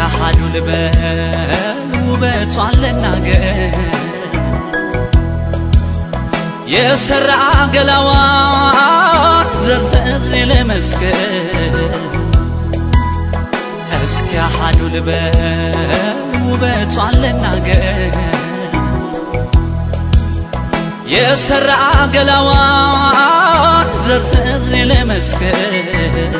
አሃዱ ልበል ውበቷን ልናገር የሰራ ገላዋን ዘርዘሬ ለመስከር እስኪ አሃዱ ልበል ውበቷን ልናገር የሰራ ገላዋን ዘርዘሬ ለመስከር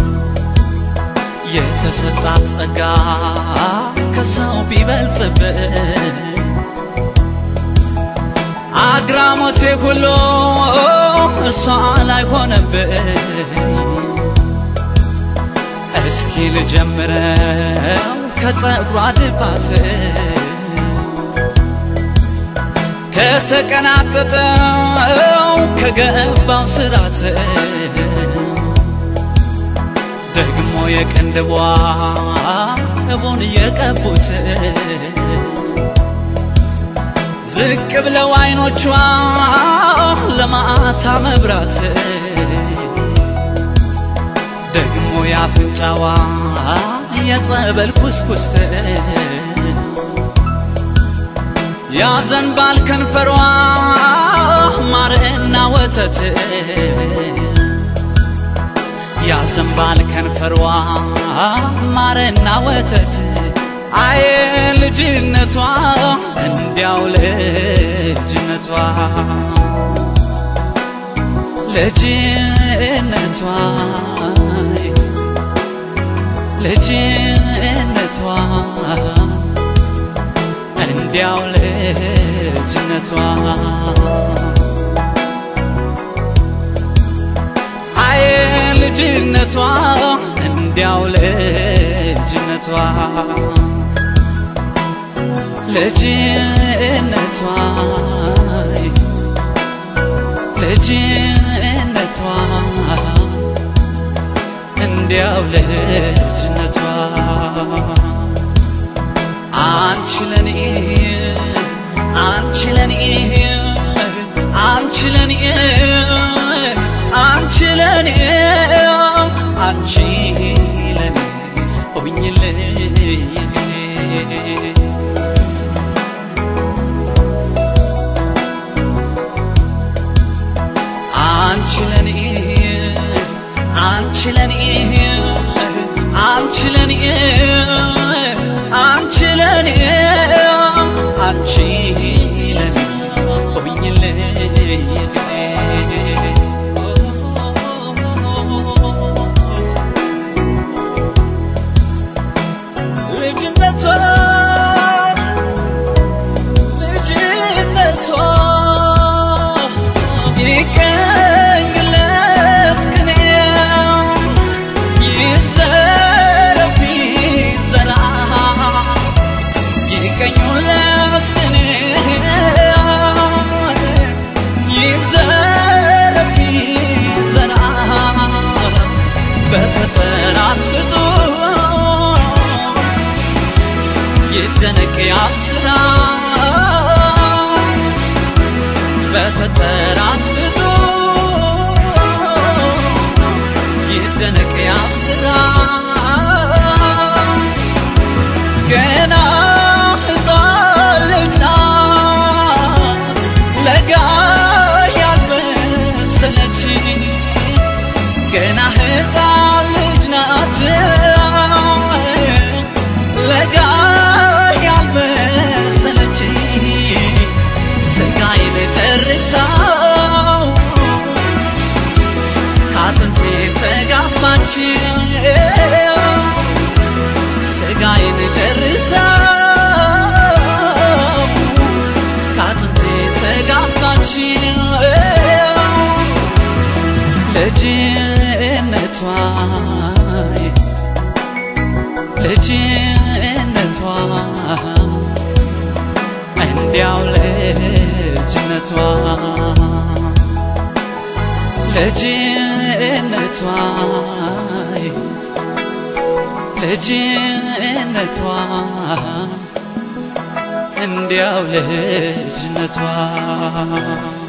የተሰጣት ጸጋ ከሰው ቢበልጥብን አግራሞቴ ሁሉ እሷ ላይ ሆነብን። እስኪ ልጀምረው ከጸጉሯ ድፋት ከተቀናጠጠው ከገባው ስራት ደግሞ የቅንድቧ እቡን የቀቡት ዝቅ ብለው አይኖቿ ለማታ መብራት ደግሞ ያፍንጫዋ የጸበል ኩስኩስት ያዘንባል ከንፈሯ ማርና ወተት ያዘንባል ከንፈሯ ማርና ወተት አየ ልጅነቷ እንዲያው ልጅነቷ ልጅነቷ ልጅነቷ እንዲያው ልጅነቷ አየ ልጅነቷ እንዲያው ልጅነቷ ልጅነቷ ልጅነቷ እንዲያው ልጅነቷ አንቺ ለኔ አንቺ ለኔ አንቺ ለኔ አንቺ ለኔ አንቺ ለኔ ሆኝልኝ አንቺ ለኔ አንቺ ለኔ አንቺ ለኔ አንቺ ለኔ አንቺ ለኔ ሆኝልኝ ልጅነቷ ልጅነቷ ይቀኝለት ቅኔ ይዘረፍ ይዘራ ይቀኙለት ቅኔ ይዘረፍ ይዘራ በፈጠራት ፍጡር ይደነቅ ያብስራ በፈጠራት ፍጡር ይደነቅ ያብስራ ገና ሕፃን ልጅ ናት ለጋ ያልመሰለች ገና ሕፃን ልጅ ናት ለጋ ያልመሰለች ስጋዬን ተርሳው ከአጥንቴ ተጋባች ስጋዬን ተርሳው ከአጥንቴ ተጋባች ልጅነቷ ልጅነቷ እንዲያው ልጅነቷ ልጅነቷ ልጅነቷ እንዲያው ልጅነቷ